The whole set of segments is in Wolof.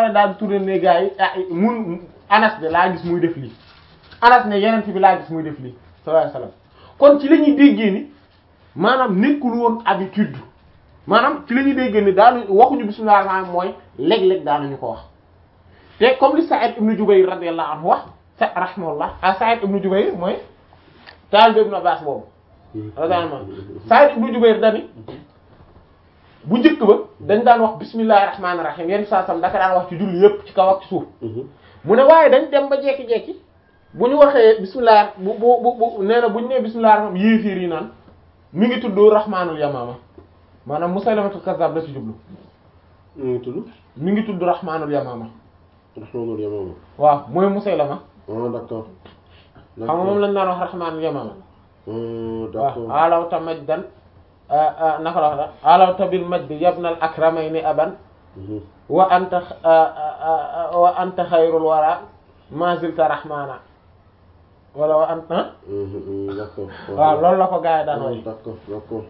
pare daal di tourné ne gars yi ah mun anas de laa gis muy def lii anas ne yeneen bi laa gis muy def lii sallallahu alayhi wasallam kon ci la ñuy déggee ni maanaam nekkul woon habitude maanaam ci la ñuy déggee ni daanu waxuñu bismillah rahmaan mooy léeg-léeg daanuñu ko wax te comme li Sa'id ibn Jubayr radiyallahu anhu wax sa rahimahullah ah Sa'id ibn Jubayr mooy taalibe Ibn Abbas boobu radiyallahu anhu Sa'id ibn Jubayr dani bu njëkk ba dañ daan wax bismillahir rahmanir rahim yenn saa sam daka daan wax ci julli yépp ci kaw ak ci suuf mu ne waaye dañ dem ba jekki-jekki bu ñu waxee bismillah bu bu bu bu nee na bu ñu nee bismillah rahman yéefiir yi naan mi ngi tudd rahmanul yamama maanaam musaylamatul kazzab la ci jublu mu ngi tudd mi ngi tudd rahmanul yamama rahmanul yamama waaw mooy musaylama ah d'accord xam nga moom lañ daan wax rahmanul yamama ah waaw d'accord alawta majdan naka la wax alawta bil majdi yabnal akramayni aban Mhm. wa anta wa anta xayrul wara ma zilta rahmana wala wa anta Mhm, mhm, d'accord waaw loolu la ko gars yi daan Ah, way d'accord d'accord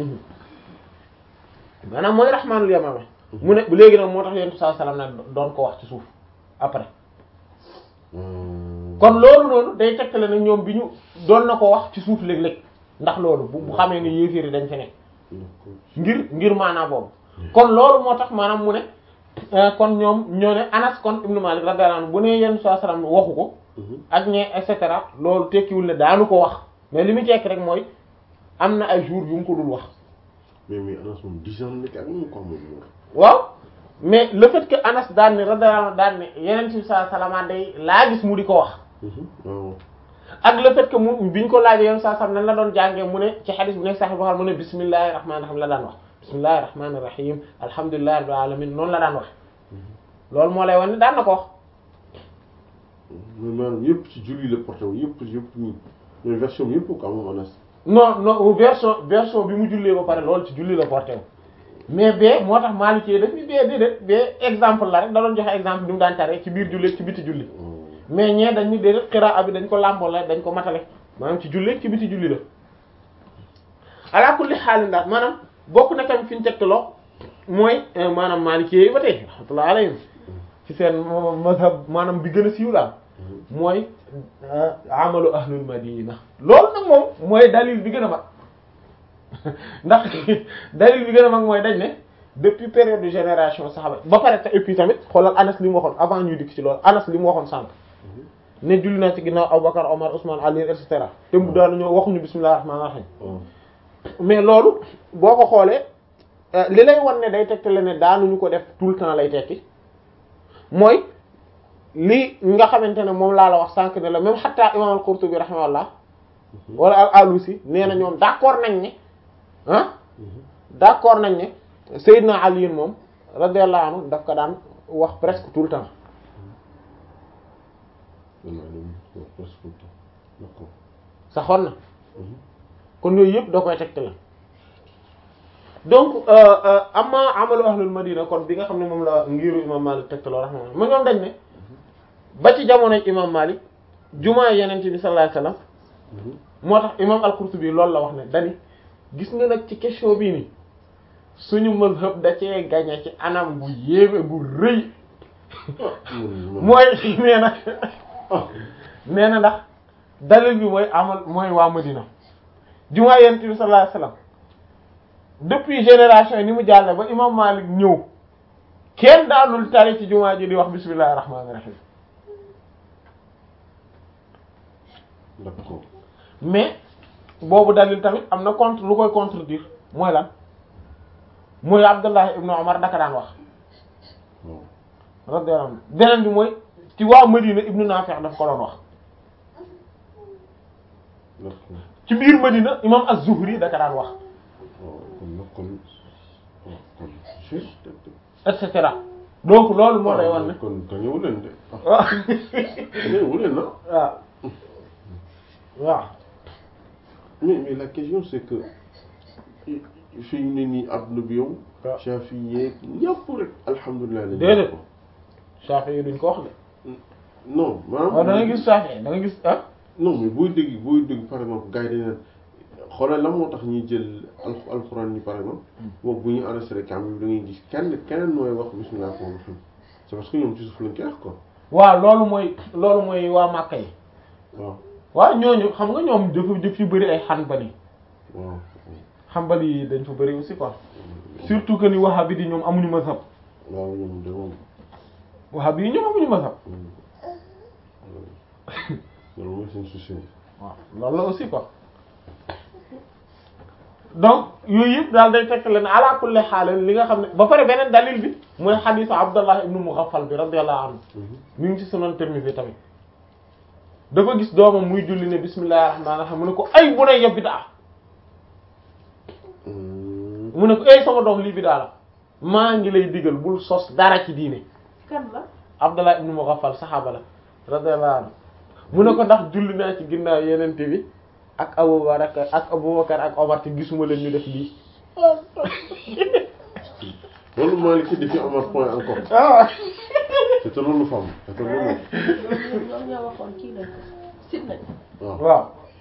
maanaam mooy rahmaanul yamama mu ne léegi nag moo tax yonent sallallahu alayhi wasallam nag doon ko wax ci suuf après Hmm. kon loolu noonu day tegtale ne ñoom bi ñu doon na ko wax ci suuf léeg-léeg ndax loolu bu bu xamee ne yéeféer yi dañ fi nekk d'accord ngir ngir maanaam boobu kon loolu moo tax maanaam mu ne euh, kon ñoom ñoo ne Anas kon ibnu Malik radiyallahu anhu bu ne yenn saa salaam waxu ko Mhm. ak ñe et cetera loolu tekkiwul ne daanu ko wax mais li mu tekki rek mooy am na ay jours yu mu ko dul wax mais mais Anas moom dix ans nekk ak moom quoi moom moom. waaw mais le fait que Anas daan ne radiyallahu anhu daan ne yeneen ci saa salaama day laa gis mu di ko wax Mhm. waaw ak le fait que mu biñ ko laajee yeneen saa salaam nan la doon jàngee mu ne ci xadis bu nekk sax boo xam mu ne bismillahir rahmanir rahim la daan wax bismillahir rahmanir rahim alhamdulillahi rabbil alamin noonu la daan wax loolu moo lay wan ne daan na ko wax mais maanaam yëpp ci julli la porté wu yëpp yëpp ñu mais version bi yëpp quoi moom Anas. non non version version bi mu jullee ba pare loolu ci julli la porté wu mais bee moo tax Maliki daf ni bee déedéet bee exemple la rek da doon joxe exemple bi mu daan tare ci biir julli ci biti julli mais ñee dañ ni déedéet xiraa bi dañ ko làmboo la dañ ko matale maanaam ci julli ci biti julli la ala kulli xaalin daal maanaam bokk na tamit fi ñu tegtaloo mooy euh, maanaam Maliki yi ba tey rahmatullah alayhim ci seen mazhab maanaam bi gën a siiw daal mooy euh, amalu ahlul madina loolu nag moom mooy dalil bi gën a mag ndax dalil bi gën a mag mooy dañ ne depuis période de génération saxaba ba pare te et puis tamit xoolal Anas li mu waxoon avant ñuy dikk ci loolu Anas li mu waxoon sànq ne julli naa ci ginnaaw Abubakar Omar Ousmane Ali et cetera te mu daanu ñoo waxuñu bismillahir rahmanir rahim waaw mais loolu boo ko xoolee euh, li lay wan ne day tegtale ne daanuñu ko def tout le temps lay tekki mooy li nga xamante ne moom laa la wax sànq ne la même xataa imam al-Qurtubi rahimahullah wala al-Alusi nee na ñoom d'accord nañ ne ah d'accord nañ ne Seydina Ali moom radiyallahu anhu daf ko daan wax presque tout le temps man maa ngi leen presque tout le temps d'accord. saxoon na Mhm. kon yooyu yëpp da koy tegtale donc amma amalu ahlul madina kon bi nga xam ne moom la ngiru imam Malik tegtaloo rahmatullah ma ñoom dañ ne ba ci jamonoy imam Malik jumaa yeneen bi sallallahu alayhi wasallam Mhm. moo tax imam al-Qurtubi loolu la wax ne dani gis nga nag ci question bii ni suñu mazhab da cee gañe ci anam bu yéeme bu rëy Mhm. mooy nee na nee na ndax dalil bi mooy amal mooy waa Madina jumaa yonent bi sallallahu alayhi wasallam depuis génération yi ni mu jàlle ba imam Malik ñëw kenn daanul tari ci jumaa ji di wax bismillahir rahmanir rahim d'accord. mais boobu dalil tamit am na contre lu koy contredire mooy lan mooy Abdullah ibnu Umar daka daan wax waaw. radiyallahu anhu beneen bi mooy ci waa Madina ibnu Nafi' daf ko doon wax d'accord. ci biir Madina imam Az-Zuhri daka daan wax waaw kon nag kon waaw kon juste. et cetera donc loolu moo lay wan ne kon gañewu leen de. ah waaw gañewu leen ah. waaw waaw mais mais la question c'est que fi ñu ne nii adduna bi yow. waaw. Shafi yeeg ñëpp rek alhamdulilah. lañu Déedéet. ko. Shafi yi duñ ko wax de non maanaam. waaw da nga gis Shafi da nga gis ah non mais booy dégg booy dégg par exemple gars yi dañ naan xoolal la moo tax ñuy jël al alxuraan yi par exemple. boobu bu ñu enregistré kam bi da ngay gis kenn keneen mooy wax bismillah rahmaani rahiim c'est parce que ñoom ci suuf lañ koy wax quoi waaw loolu mooy loolu mooy waa Màkka yi waaw waaw ñooñu xam nga ñoom dafa daf yu bëri ay xanbali waaw xanbali yi dañ fa bëri aussi quoi surtout que ni wahabi di ñoom amuñu mazhab waaw ñoom de moom wahabi yi ñoom amuñu mazhab loolu mooy seen souci waaw loolu la aussi quoi donc yooyu yëpp daal day fekk leen ala kulli xaal li nga xam ne ba pare beneen dalil bi mooy xadiisu Abdallah ibnu Mughaffal bi radiyallahu anhu mi ngi ci Sunan Tirmidhi tamit dafa gis doomam muy julli ne bismillahir rahmanir rahim mu ne ko ay bu ne yëpp bidaa mu ne ko ay sama doom lii bidaa la maa ngi lay digal bul sos dara ci diine kan la Abdallah ibnu Mughaffal saxaaba la radiyallahu anhu mu ne ko ndax julli naa ci ginnaaw yenente bi ak Abubakar ak Abubakar ak Omar te gisuma leen ñu def lii loolu Malick di fi amat point encore ah c'était loolu femme c'était loolu ñoom ñoom ñoo waxoon kii nañ ko sit nañ waaw waaw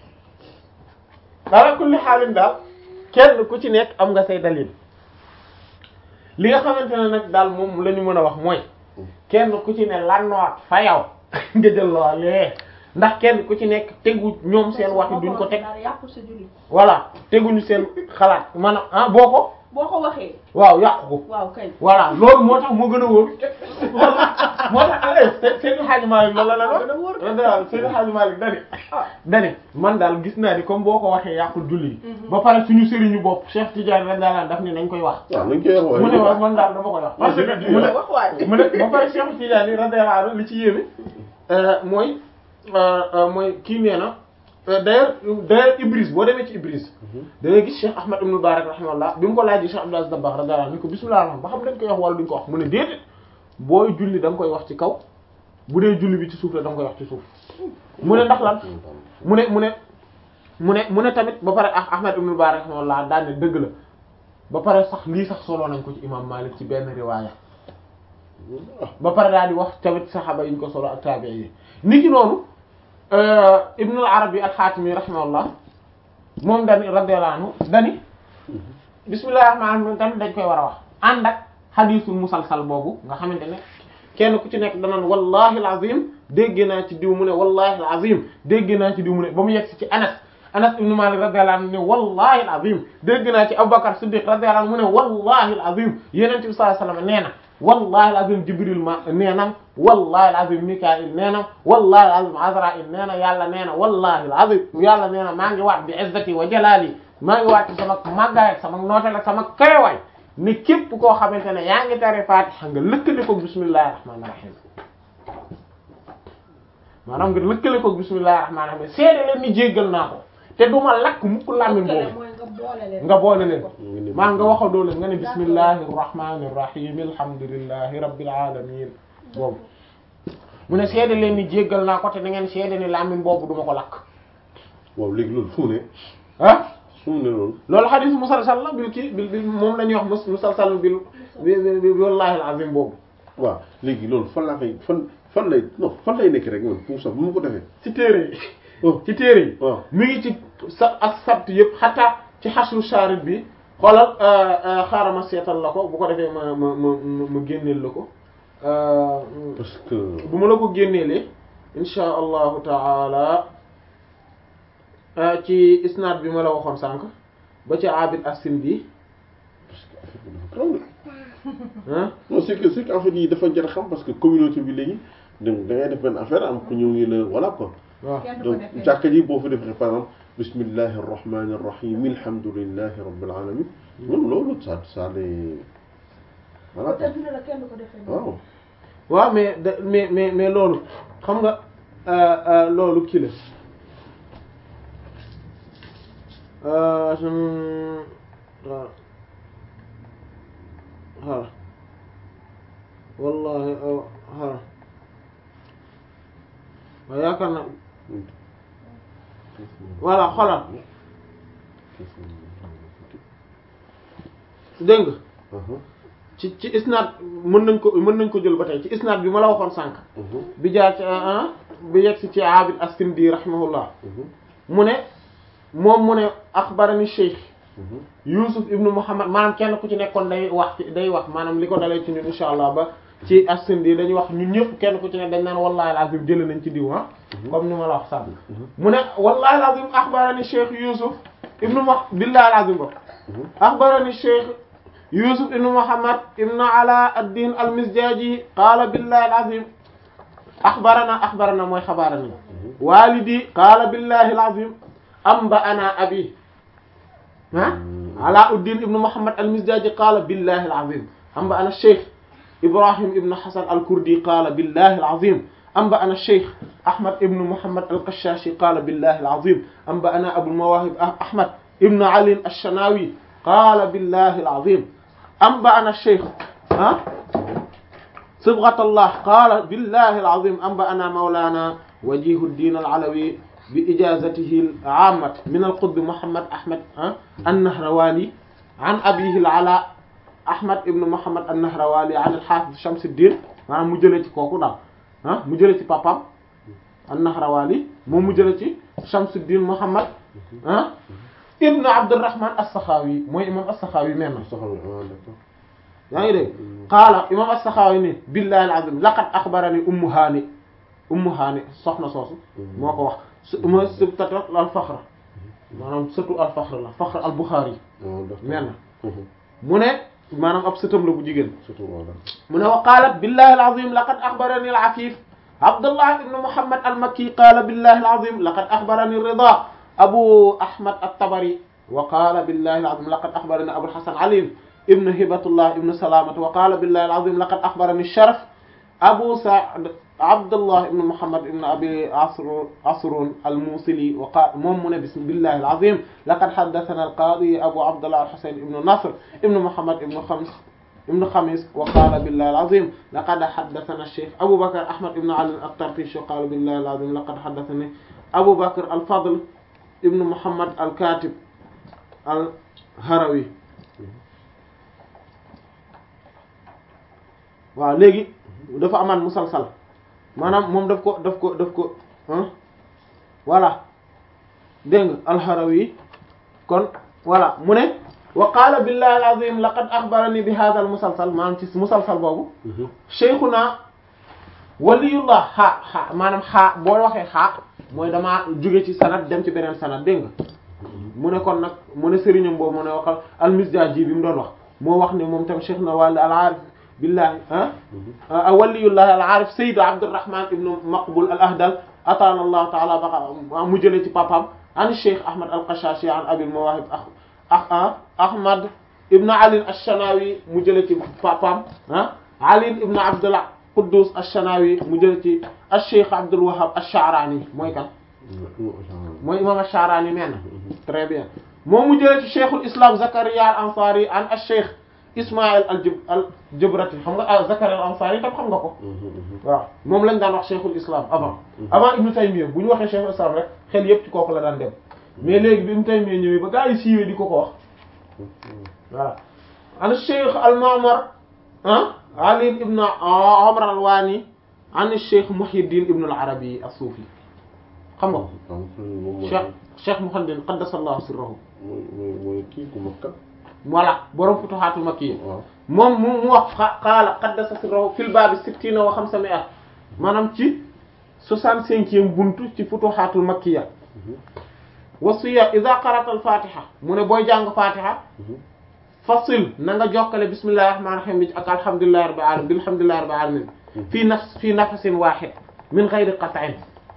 ala kulli xaalin daal kenn ku ci nekk am nga say dalil li nga xamante ne nag daal moom la ñu mën a wax mooy kenn ku ci ne lannoot fa yow nga jël loolee ndax kenn ku ci nekk tegu ñoom seen wax yi duñ ko teg daal yàqul sa julli voilà teguñu seen xalaat maanaam ah boo ko boo ko waxee waaw yàqu ko waaw kay voilà loolu moo tax moo gën a wóor moo tax eh Seydi Hadji Malick loolu la la gën a wóor loolu daal Seydi Hadji Malick dani ah dani man daal gis naa ni comme boo ko waxee yàqul julli gi ba pare suñu sëriñu bopp Cheikh Tidiane rek daal daf ni nañ koy wax waaw nañ koy wax mu ne waaye waaw man daal dama koy wax parce que mu ne wax waay mu ne ba pare Cheikh Tidiane radiyallahu anhu li ci yéeme mooy mooy kii nee na d'ailleurs d'ailleurs Ibris boo demee ci Ibris da ngay gis Cheikh Ahmad ibn Mubarak rahimahullah bi mu ko laajee Cheikh Abdou Aziz Dabakh radiyallahu anhu ni ko bismillah rahman ba xam dañ koy wax wala duñ ko wax mu ne déedéet booy julli da nga koy wax ci kaw bu dee julli bi ci suuf la da nga koy wax ci suuf mu ne ndax lan mu ne mu ne mu ne mu ne tamit ba pare ah Ahmad ibn Mubarak rahimahullah daan ne dëgg la ba pare sax lii sax solo nañ ko ci imam Malik ci benn riwaaya ba pare daal di wax tamit saxaaba yi ñu ko solo ak taabi'i yi ni ki noonu Ibn al-Arabi al-Xaatimi rahimahullah moom dani radiyallahu anhu dani bismillahir rahmanir rahim tamit dañ koy war a wax ànd ak xadiisul musalsal boobu nga xamante ne kenn ku ci nekk danaan wallahi al-azim dégg naa ci diw mu ne wallahi al-azim dégg naa ci diw mu ne ba mu yegg ci Anas Anas ibn Malik radiyallahu anhu ne wallahi al-azim dégg naa ci Abubakar Siddiq radiyallahu anhu mu ne wallahi al-azim Yonent bi sallallahu alayhi wasallam nee na wallahi al-azim Jibril ma nee na wallahi al-azim Mikail nee na wallahi al-azim Azrail nee na yàlla nee na wallahi al-azim yàlla nee na maa ngi waat bi izzati wa jalali maa ngi waat ci sama màggaay ak sama nooteel ak sama kawewaay ni képp koo xamante ne yaa ngi tari Fatiha nga lëkkale ko bismillahir rahmanir rahim maanaam nga lëkkale ko bismillahir rahmanir rahim seede leen ni jéggal naa ko te du ma lakk mukk làmmiñ kële boobu mooy nga boole leen nga boole leen maa nga waxal doo leen nga ne bismillahir rahmanir rahim alhamdulillahi rabbil alamin boobu mu ne seede leen ni jéggal naa ko te da ngeen seede ni làmmiñ boobu duma ko lakk waaw léegi loolu fu mu ne ah fu mu ne loolu loolu xadis musalsal la bil kii bil bil moom la ñuy wax mus musalsal bil bi bi bi wallahi alazim boobu waaw léegi loolu fan laa koy fan fan lay non fan lay nekk rek man pour sax bu ma ko defee ci téere yi oh ci téere yi waaw mi ngi ci sa ak sabt yëpp xataa ci xasru sharid bi xoolal xaaral ma seetal la ko bu ko defee ma ma ma ma ma génneel la ko parce que bu ma la ko génneelee insha allahu taala ci isnaad bi ma la waxoon sànq ba ci abid asin bi parce que affaire bi dafa graw de ah non c'est que c'est que en fait yi dafa jar a xam parce que communauté bi léegi donc da ngay def benn affaire am ku ñëw ñu la voilà quoi waaw kenn du ko donc defee jàkka ji boo fa defee par exemple bismillahi rahmani rahim alhamdulillahi rabbil alamin ñoom loolu ça ça les voilà te dina la kenn du ko defee noonu. waaw waaw mais da mais mais mais loolu xam nga euh, euh, loolu kii la euh, hum, waaw voilà wallahi euh, voilà waaw yaakaar na voilà xoolal dégg nga ci ci isnaad mën nañ ko mën nañ ko jël ba tey ci isnaad bi ma la waxoon sànq bi jaar ci ah bi yegg si ci Abid as-Sindi rahimahullah mu ne moom mu ne axbarani Cheikh Youssouf ibnu Muhammad maanaam kenn ku ci nekkoon day wax ci day wax maanaam li ko dalee ci ñun insha allah ba ci as-Sindi dañuy wax ñun ñëpp kenn ku ci ne dañ naan wallahi al-azim jëlee nañ ci diw ah comme ni ma la wax sànq mu ne wallahi al-azim akhbarani Cheikh Youssouf ibnu ma billahi al-azim ba akhbarani Cheikh Youssouf ibnu Muhammad ibnu Ala ad-Din al-Mizjaji qala billahi al-azim akhbarana akhbarana mooy xabarani walidi qala billahi al-azim anba'ana abi ah Alauddin ibnu Muhammad al-Mizjaji qala billahi al-azim anba'ana Cheikh Ibrahim ibn Hasan al-Kurdi qaala billahi al-azim anba'ana Cheikh Ahmad ibn Muhammad al-Qashashi qaala billahi al-azim anba'ana Abul Mawahib Ahmad ibn Ali ash-Shanawi qaala billahi al-azim anba'ana Cheikh ah Sibghatullah qaala billahi al-azim anba'ana Mawlana Wajihuddin al-Alawi bi ijazatihi al-'ammah min al-Qutb Muhammad Ahmad an-Nahrawani an abihi al-Ala Ahmad ibn Muhammad an-Nahrawali an al-Hafiz Shamsuddin maanaam mu jëlee ci kooku daal ah mu jëlee ci papam an-Nahrawali moom mu jëlee ci Shamsuddin Muhammad ah ibn Abdurrahman as-Sakhawi mooy imam as-Sakhawi même yaa ngi dégg qaala imam as-Sakhawi ni billahi al-azim laqad akhbarani Ummu Hani Ummu Hani soxna soosu moo ko wax ma sibtata al-Fakhr maanaam sëtu al-Fakhr la Fakhr al-Bukhari même mu ne maanaam ab sëtam la bu jigéen mu ne wa qaalat billahi al-azim laqad akhbarani al-afif Abdullah ibn Muhammad al-Makki qaala billahi al-azim laqad akhbarani Rida Abu Ahmad at-Tabari wa qaala billahi al-azim laqad akhbarani Abu al-Hasan Ali ibn Hibatullah ibn Salamah wa qaala billahi al-azim laqad akhbarani Sharaf Abu Sa'd Abdullah ibn Muhammad ibn Abi Asr Asrun al-Musili wa qaala moom mu ne billahi al-azim laqad haddathana al-qadi Abu Abdullah al-Husayn ibn Nasr ibn Muhammad ibn Khams ibn Khamis wa qaala billahi al-azim laqad haddathana al-Shaykh Abu Bakr Ahmad ibn Ali at-Tarfishi wa qaala billahi al-azim laqad haddathani Abu Bakr al-Fadl ibn Muhammad al-Katib al-Harawi waaw léegi dafa amaan musalsal maanaam moom daf ko daf ko daf ko voilà dégg nga al-Harawi kon voilà mu ne wa qaala billahi al-azim laqad akhbarani bi hadha al-musalsal maanaam ci musalsal boobu shaykhuna waliyullah xaa xaa maanaam xaa boo waxee xaa mooy damaa jóge ci sanad dem ci beneen sanad dégg nga mu ne kon nag mu ne sëriñam boobu mu ne waxal al-Mizdaji bi mu doon wax moo wax ne moom tam cheikh na wàll al-arif billahi ah waliyullah al-arif sayyid Abdurrahman ibn Maqbul al-Ahdal atana allah taala baqa mu jëlee ci papam an cheikh Ahmad al-Qashashi an abil mawahib ah Ahmad ibn Ali ash-Shanawi mu jëlee ci papam ah Ali ibn Abdullah Quddus ash-Shanawi mu jëlee ci ash-cheikh Abdul Wahhab ash-Sha'rani mooy kan mooy imam ash-Sha'rani nee na très bien moom mu jëlee ci cheikhul islam Zakaria al-Ansari an ash-cheikh Ismaïl al-Jabrati xam nga Zakaria al-Ansari tam xam nga ko waaw moom lañ daan wax cheikhul islam avant avant Ibn Taymiyya bu ñu waxee cheikhul islam rek xel yépp ci kooku la daan dem mais léegi bi Ibn Taymiyya ñëwee ba gaa yi siiwee di ko ko wax voilà an cheikh al-Ma'mar ah Ali ibn Umar al-Wani an cheikh Muhyiddin ibn al-Arabi as-Sufi xam nga ko cheikh cheikh Muhammad qaddasallahu sirrahu mooy mooy kii ku Makka voilà borom futuhatul makkiya waaw moom mu mu wax qaala qaddasa sirrahu fil baabi sittina wa xamsami'a maanaam ci soixante-cinquième buntu ci futuhatul makkiya wasiya idha qara'ta al-fatiha mu ne booy jàng fatiha fasil na nga jokkale bismillahir rahmanir rahim bi ak alhamdulillahi rabbil alamin bilhamdulillahi rabbil alamin fii nafs fii nafasin wahid min ghayri qat'in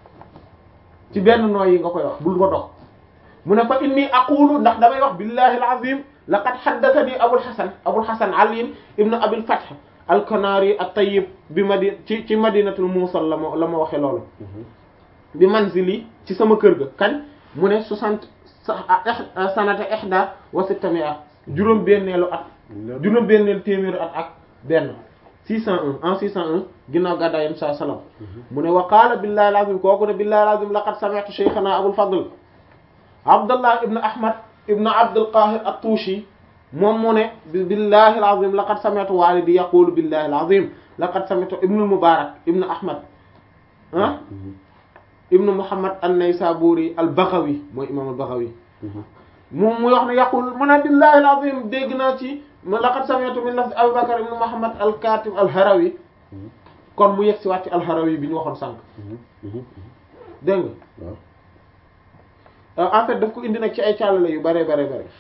ci benn nooy yi nga koy wax bul nga dox mu ne fa inni aqulu ndax damay wax billahi al-azim laqad haddathani abul hasan abul hasan ali ibn abil fath al-kanari at-tayyib bi madi ci ci madinatul muusal la ma la ma waxee loolu bi manzili ci sama kër ga kañ mu ne soixante sanata ihda wa sittami'a juróom benneelu at juróom benneelu téeméeru at ak benn 601 en 601 ginnaaw gàddaay yam saa salaam mu ne wa qaala billahi al-azim kooku ne billahi al-azim laqad sami'tu shaykhana abul fadl abdullah ibn ahmad ibn abdul qahir at-tushi moom mu ne billahi al-azim laqad sami'tu walidi yaqulu billahi al-azim laqad sami'tu ibn al-mubarak ibn ahmad ah ibn muhammad an-naysaburi al-baghawi mooy imam al-baghawi moom muy wax ne yaqul mu ne billahi al-azim dégg naa ci laqad sami'tu min lafz Abu Bakr ibn Muhammad al-Katib al-Harawi kon mu yegg si waat ci alxarawi bi ñu waxoon sànq dégg nga waaw en fait daf ko indi nag ci ay càllale yu bare bare bare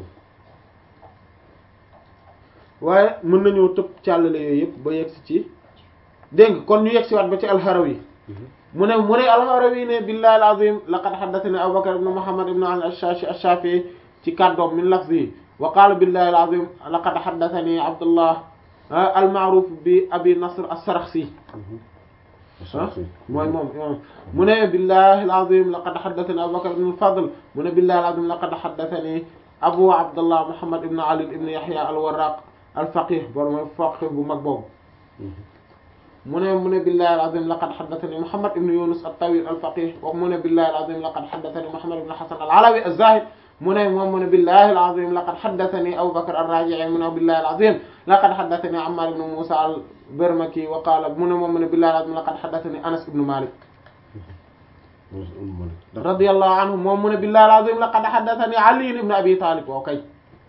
waaye mën nañoo tëb càllale yooyu yëpp ba yegg si ci dégg nga kon ñu yegg si waat ba ci alxarawi mu ne mu ne alxarawi ne billahi alazim laqad haddathani abu bakr ibn muhammad ibn ali ash-shashi ash-shafi'i ci kàddoom min lafzi wa qala billahi alazim laqad haddathani abdullah al-ma'ruf bi abi nasr as-sarakhsi ah mooy moom moom mu ne billahi alazim laqad haddathani abu bakr ibn al-fadl mu ne billahi alazim laqad haddathani abu abdullah muhammad ibn ali ibn yahya al-warraq al-faqih borom faqih bu mag boobu mu ne mu ne billahi alazim laqad haddathani muhammad ibn yunus at-tawil al-faqih wa mu ne billahi alazim laqad haddathani muhammad ibn hasan al-alawi az-zahid mu ne moom mu ne billahi alazim laqad haddathani abu bakr ar-raji'i mu ne billahi alazim laqad haddathani ammar ibn musa al-barmaki wa qala mu ne moom mu ne billahi alazim laqad haddathani anas ibn malik radiyallahu anhu moom mu ne billahi alazim laqad haddathani ali ibn abi talib wa kay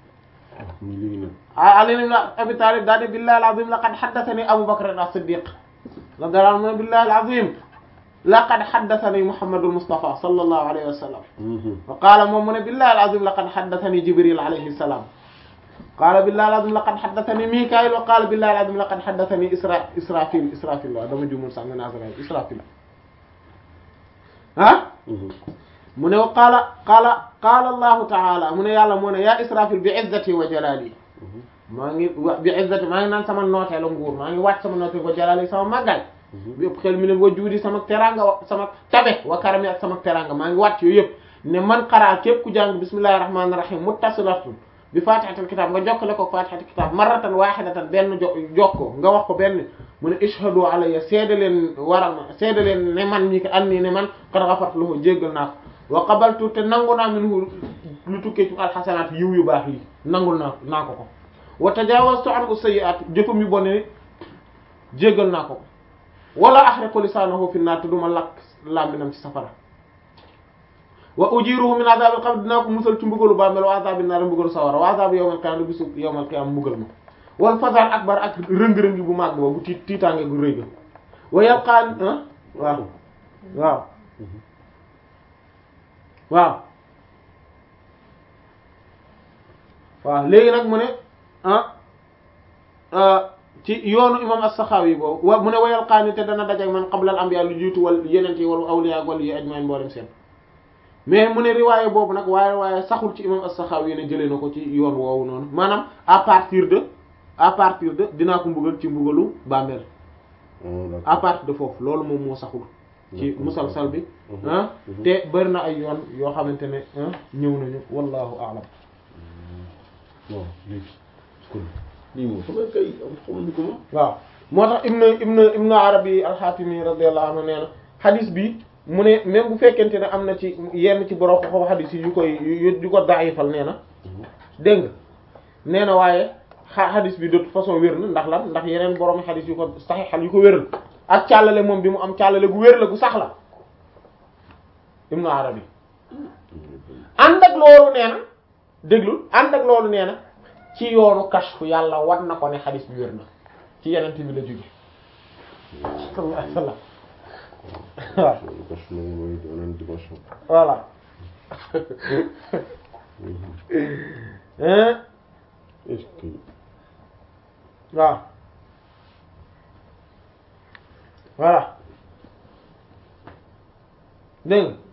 ali ibn abi talib daal di billahi alazim laqad haddathani abu bakr as-siddiq radiyallahu anhu mu ne billahi alazim laqad haddathani muhammadul mustafa sallallahu alayhi wa sallam wa qaala moom mu ne billahi alazim laqad haddathani jibril alayhi salam qaala billahi alazim laqad haddathani mikail wa qaala billahi alazim laqad haddathani isra israfil israfil waaw dama jumul sax nga nasara israfil ah mu ne wa qaala qaala qaala allahu taala mu ne yàlla moo ne yaa israfil bi izzati wa jalali maa ngi wa bi izzati maa ngi naan sama nooteelu nguur maa ngi wàcc sama nooteelu wa jalali sama màggaay bi ëpp xel mi ne wa juudi sama teranga wa sama tabe wa karami ak sama teranga maa ngi wàcc yooyu yëpp ne man xaraa képp ku jàng bismillahir rahmanir rahim muttasilatun bi fatihatul kitab nga jokkale ko fatihatul kitab marratan wahidatan benn jo jokkoo nga wax ko benn mu ne ishhadu alayya seede leen waral ma seede leen ne man ñi ko an nii ne man qad ghafartu lahu jéggal naa ko wa qabaltu te nangu naa minhu lu tukkee ci alxasanaat yiw yu baax yi nangul naa naa ko ko wa tajawaztu anhu sayyi'at jëfam yu bon ni jéggal naa ko ko wala ahriqu lisaanahu fi naar te duma lakk làmminam ci safara wa ujiruhu min azabil qabr dinaa ko musal ci mbugalu bàmmeel wa azabil naar mbugalu sawara wa azab yawmal qiyaama bisu yawmal qiyaama mbugal ma wal fazar akbar ak rëng-rëngi bu màgg ba bu tiit tiitaange gu rëy ga wa yalqaan waaw waaw waaw waaw léegi nag mu ne ah ci yoonu imam as-Sakhawi boobu wa mu ne wayal xaani te dana dajak man qabla al anbiya lu jiitu wal yeneen yi wala awliya wala yi ajmain mboolem seen mais mu ne riwaaye boobu nag waaye waaye saxul ci imam as-Sakhawi ne jëlee na ko ci yoon woowu noonu maanaam à partir de à partir de dinaa ko mbugal ci mbugalu bàmmeel à partir de foofu loolu moom moo saxul ci musalsal bi ah te bëri na ay yoon yoo xamante ne ñëw nañu wallahu a'lam waaw léegi kon lii moom xam nga kay xamuñu ko moom waaw moo tax ibn ibn ibn arabi al-Hatimi radiyallahu anhu nee na xadis bi mu ne même bu fekkente ne am na ci yenn ci borom xoxo xadis yi yu koy yu ko daayifal nee na dégg nga nee na waaye xa xadis bi de toute façon wér na ndax lan ndax yeneen borom xadis yu ko saxiixal yu ko wéral ak càllale moom bi mu am càllale gu wér la gu sax la ibn arabi ànd ak loolu nee na déglul ànd ak loolu nee na ci yoonu kashfu yàlla war na ko ne xadis bi wér na ci yeneen bi la jóge sallallahu alayhi wasallam waaw kashfu nag mooy beneen dimension voilà hein est-ce que waaw voilà dégg nga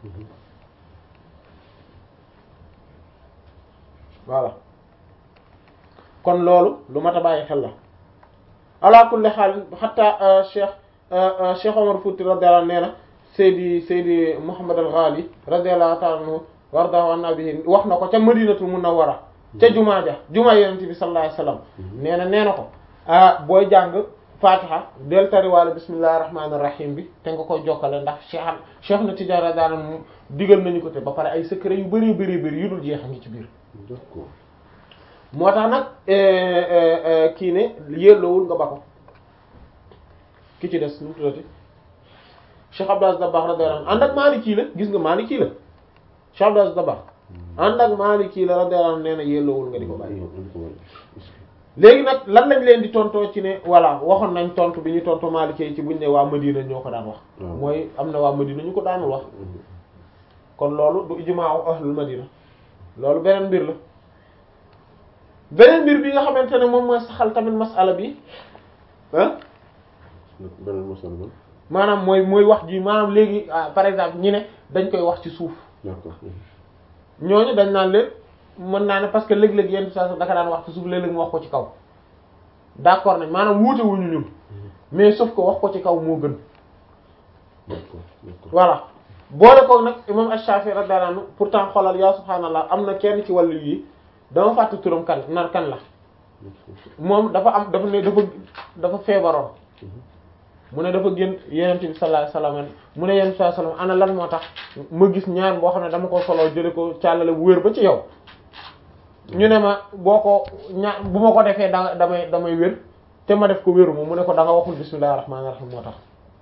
voilà kon loolu lu mat a bàyyi xel la ala kulli xaal xatta cheikh cheikh Omar Fouti radiyallahu anhu nee na Seydi Seydi Muhammad al-Ghali radiyallahu ta'ala anhu wardahu an nabihi wax na ko ca Madinatul Munawwara ca jumaa ja jumaa Yonent bi sallallahu alayhi wasallam nee na nee na ko ah booy jàng Fatiha del tariwaale bismillahir rahmanir rahim bi te nga koy jokkale ndax cheikh cheikh na Tidiane radiyallahu anhu digal nañu ko te ba pare ay secret yu bari bari bari yu dul jeex a ngi ci biir d'accord moo tax nag kii ne yelloowul nga ba ko ki ci des nu mu tuddati Cheikh Abdou Aziz Dabakh radiyallahu anhu ànd ak Maliki la gis nga Maliki la Cheikh Abdou Aziz Dabakh ànd ak Maliki la radiyallahu anhu nee na yelloowul nga di ko bàyyi léegi nag lan lañ leen di tontoo ci ne voilà waxoon nañ tontu bi ñu tontu Maliki yi ci buñ ne waa Madina ñoo ko daan wax waaw. mooy am na waa Madina ñu ko daanul wax kon loolu du ijmaaw ahlul Madina loolu beneen mbir la beneen mbir bi nga xamante ne moom mooy saxal tamit masala bi ah beneen masal ba maanaam mooy mooy wax ji maanaam léegi ah, par exemple ñi ne dañ koy wax ci suuf d'accord ñooñu dañ naan leen mën naa ne parce que léeg-léeg yenn saa daka daan wax ci suuf léeg-léeg mu wax ko ci kaw d'accord nañ maanaam wuute wuñu ñun mais sauf que wax ko ci kaw moo gën d'accord d'accord voilà boole ko nag imam Ash-Shafi'i radiyallahu anhu pourtant xoolal yaa subhaanallah am na kenn ci wàllu yi dama fàtte turam kan nar kan la moom dafa am dafa ne dafa dafa feebaroon mu ne dafa génn yenent bi sallallahu alayhi wasallam mu ne yenent bi sallallahu alayhi wasallam ana lan moo tax ma gis ñaan boo xam ne dama ko soloo jële ko càllale bu wér ba ci yow ñu ne ma boo ko ñaan bu ma ko defee da damay damay wér te ma def ko wéru ma mu ne ko da nga waxul bismillahir rahmanir rahim moo tax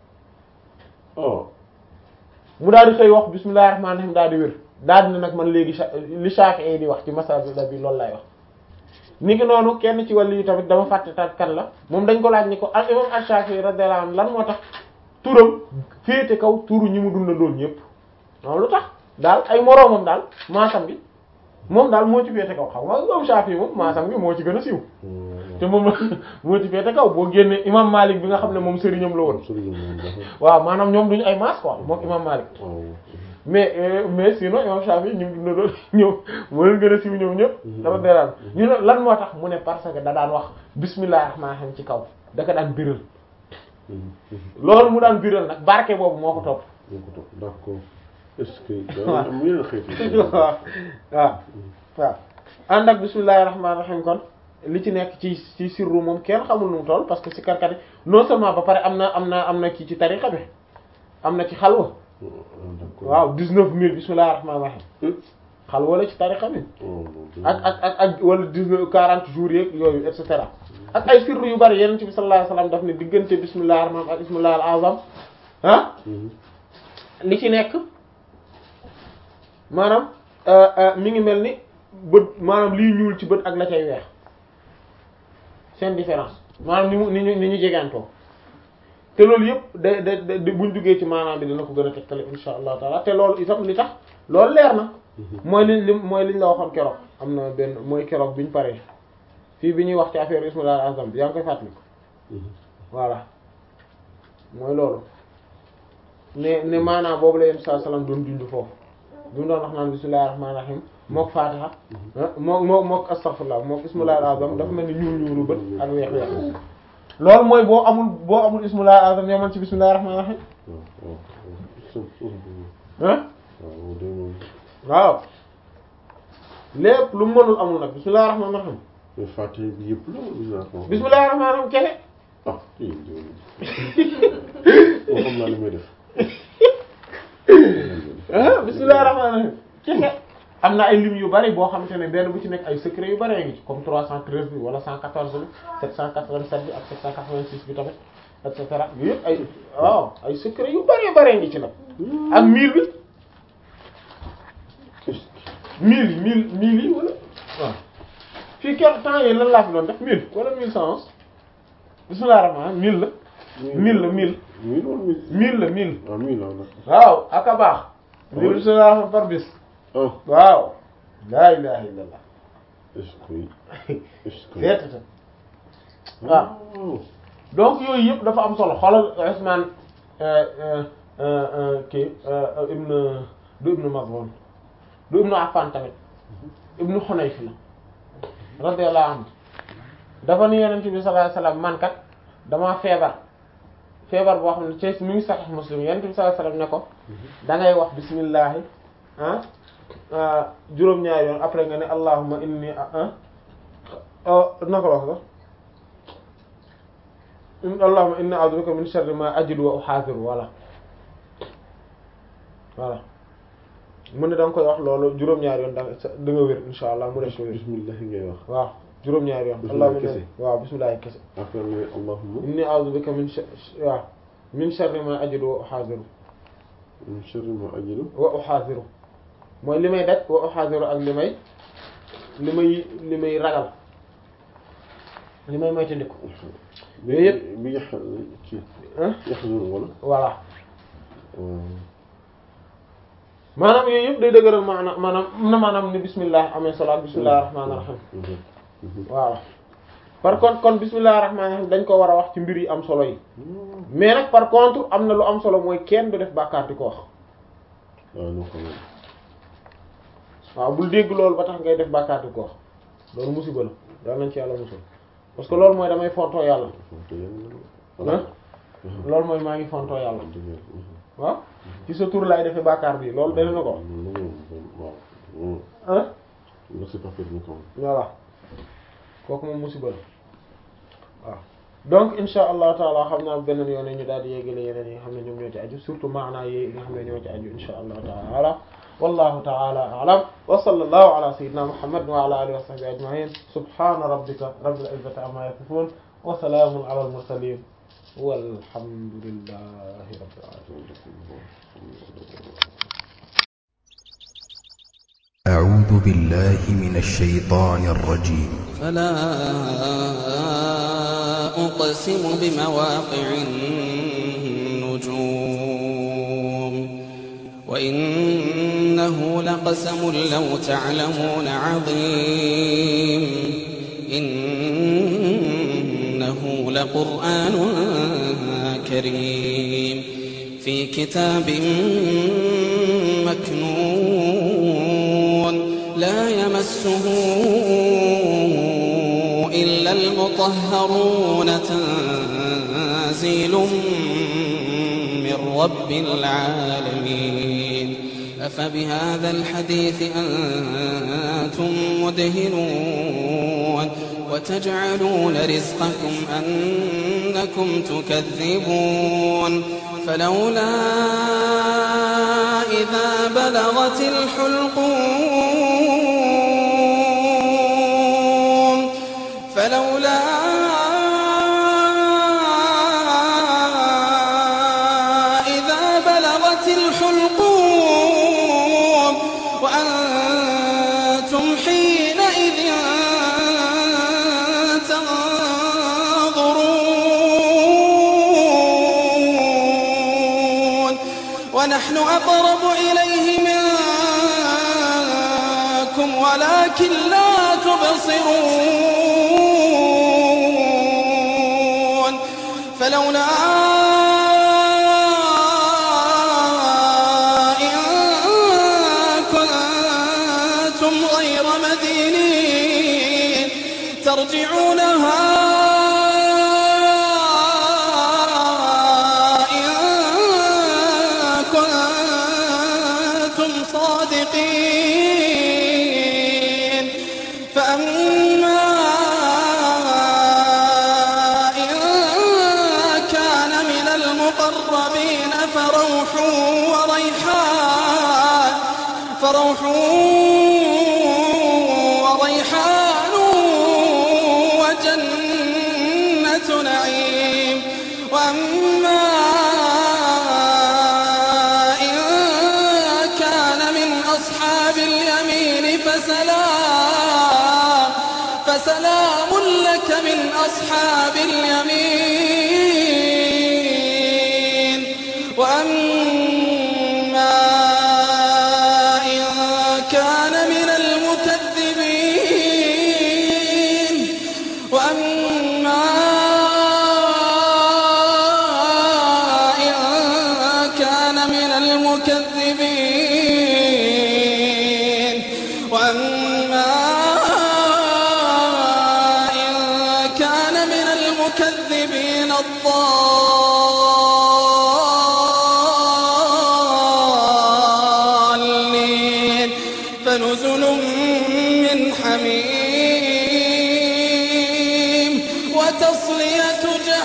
oh mu daal di xëy wax bismillahir rahmanir rahim daal di wér daal di ne nag man léegi Sha- li Shafi'i di wax ci masala bi loolu lay wax ni ki noonu kenn ci wàllu yi tamit dama fàtte tat kan la moom dañ ko laaj ni ko al imam Ash-Shafi'i radiyallahu anhu lan moo tax turam féete kaw turu ñi mu dundandoon ñëpp waaw lu tax daal ay moroomam daal maasam bi moom daal moo ci féete kaw xam nga imam Shafi'i moom maasam bi moo ci gën a siiw te moom moo ci féete kaw boo génnee imam Malik bi nga xam ne moom sëriñam la woon sëriñ moom dafa waaw maanaam ñoom duñu ay maas quoi moom imam Malik waaw mais euh, mais sinon imam Shafi ñu ngi dund ñëw moo leen gën a siiw ñoom ñëpp. dafa deeraan ñu ne lan moo tax mu ne parce que da daan wax bismillahir rahmanir rahim ci kaw da ko daan biral loolu mu daan biral nag barke boobu moo ko topp. ñoo ko topp d'accord est-ce que waaw. am yeneen xeeti waaw waaw waaw ànd ak bismillahir rahmanir rahim kon li ci nekk ci ci sirru moom kenn xamul nu mu toll parce que si karkat yi non seulement ba pare am na am na am na kii ci tariqa bi am na ci xalwa d'accord waaw 19000 bismillahir rahmanir rahim xalwa la ci tariqa bi. oh ak ak ak ak wala dix-neuf quarante jours yeeg yooyu et cetera ak ay sirru yu bari yeneen ci bi sallallahu alayhi wasallam daf ne diggante bismillahir rahmanir ak bismillahil azam ah li ci nekk maanaam euh, euh, mi ngi mel ni bët maanaam liy ñuul ci bët ak la cay weex seen différence maanaam ni mu ni ñu ni ñu jegeantoo te loolu yëpp da da da buñ duggee ci maanaam bi dina ko gën a tegtale insha allahu taala te loolu itam li tax loolu leer na mooy liñ li mooy liñ la waxoon keroog am na benn mooy keroog biñ paree fii bi ñuy wax ci affaire ismullah azam bi yaa ngi koy fàttali ko voilà mooy loolu ne ne maanaam boobu la yéen saa salaam doon dund foofu bi mu doon wax naan bismillahir rahmanir rahim mook fatiha mook mook mook astaghfirullah mook ismullah azam dafa mel ni ñuul ñuulu bët ak weex weex loolu mooy boo amul boo amul ismullah azam yaman ci bismillahir rahmanir rahim ah waaw lépp lu mu mënul amul nag bismillahir rahmanir rahim mais Fatiha bi yëpp la wala bismillahir rahmanir rahim kese ah kii moo xam naa li may def ah bismillahir rahmanir rahim kese am na ay lim yu bari boo xamante ne benn bu ci nekk ay secret yu bari ngi ci comme 313 bi wala 114 bi 787 bi ak 786 bi tamit et cetera yooyu yëpp ay waaw ay secret yu bari bari ngi ci nag ak 1000 bi 1000 yi 1000 1000 yi wala waaw fii kenn temps yii lan laa fi doon def 1000 wala 1111 bismillahir rahmanir 1000 la 1000 la 1000 mille wala mille 1000 la 1000 ah mille la nag waaw ak a baax. li bismillahir rahmanir par bis. ah waaw laa ilaha illallah est-ce que est-ce que seetata waaw donc yooyu yëpp dafa am solo xoolal Usman kii ibn du ibn Maz'un du ibn Affan tamit ibn Hunayf la radiyallahu anhu dafa ni Yonent bi sallallahu alayhi wasallam man kat damaa feebar feebar boo xam ne ci mi ngi Sahih Muslim Yonent bi sallallahu alayhi wasallam ne ko da ngay wax bismillahi ah juróom-ñaari yoon après nga ne allahumma inni ah naka la wax sax allahumma inni a'udhu bika min sharri ma ajidu wa uhadhiru voilà voilà mu ne da nga koy wax loolu juróom-ñaari yoon da nga da nga wér insha allah mu def ko wér bismillah ngay wax waaw juróom-ñaari yoon Bismillah allahumma kese. waaw bismillah kese après nga ne allahumma inni a'udhu bika min sha- waaw min sharri ma ajidu wa uhadhiru min sharri ma ajidu wa uhadhiru mooy li may daj wa uhadhiru ak li may li may li may ragal li may moytandiku bi Yooyu yëpp. bi yax kii ah yaxzun wala voilà maanaam yooyu yëpp day dëgëral maanaam maanaam na maanaam ni bismillah amee solo ak bismillahir rahmanir rahim voilà par contre kon bismillahir rahmanir rahim dañ ko war a wax ci mbir yi am solo yi mais nag par contre am na lu am solo mooy kenn du def bàkkaar di ko wax waaw ñu xam waaw bul dégg loolu ba tax ngay def bàkkaar di ko wax loolu musiba la daal nañ ci yàlla musul parce que loolu mooy damay fontoo yàlla ah loolu mooy maa ngi fontoo yàlla waaw ci sa tur laay defee bàkkaar bi loolu dana na ko waaw ah nga c'est pas permis quand même voilà kooku moom musiba la waaw donc insha allah taala xam naa beneen yoon ñu daal di yeggale yeneen yi nga xam ne ñoom ñoo ci aju surtout maanaa yi nga xam ne ñoo ci aju insha allah taala wallahu taala a'lam wa sallallahu ala sayyidina muhammad wa ala alihi wa sahbihi ajma'in subhana rabbika rabbil izzati amma yasifun wa salamun ala al mursalin walhamdulillahi rabbil alamin أعوذ بالله من الشيطان الرجيم فلا أقسم بمواقع النجوم وإنه لقسم لو تعلمون عظيم إنه لقرآن كريم في كتاب مكنون لا يمسه إلا المطهرون تنزيل من رب العالمين أفبهذا الحديث أنتم مدهنون وتجعلون رزقكم أنكم تكذبون فلولا إذا بلغت الحلقوم فلولا إذا بلغت الحلقوم وأنتم حينئذ تنظرون ونحن أقرب إليه منكم ولكن لا تبصرون فلولا إن كنتم غير مدينين ترجعونها إن كنتم صادقين فأما إن كان من المقربين فروح وريحان فروح وريحان وجنة نعيم وأما إن كان من أصحاب اليمين فسلام فسلام لك من أصحاب اليمين وأما إن كان من المكذبين وأما إن كان من المكذبين وأما إن كان من المكذبين الضالين فنزل من حميم وتصلية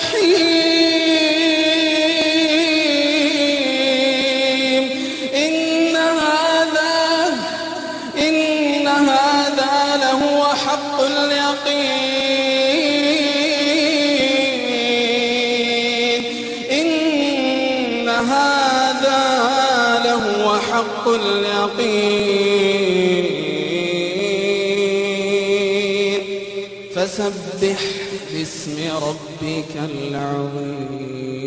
جحيم إن هذا إن هذا لهو حق اليقين إن هذا لهو حق اليقين فسبح ربك العظيم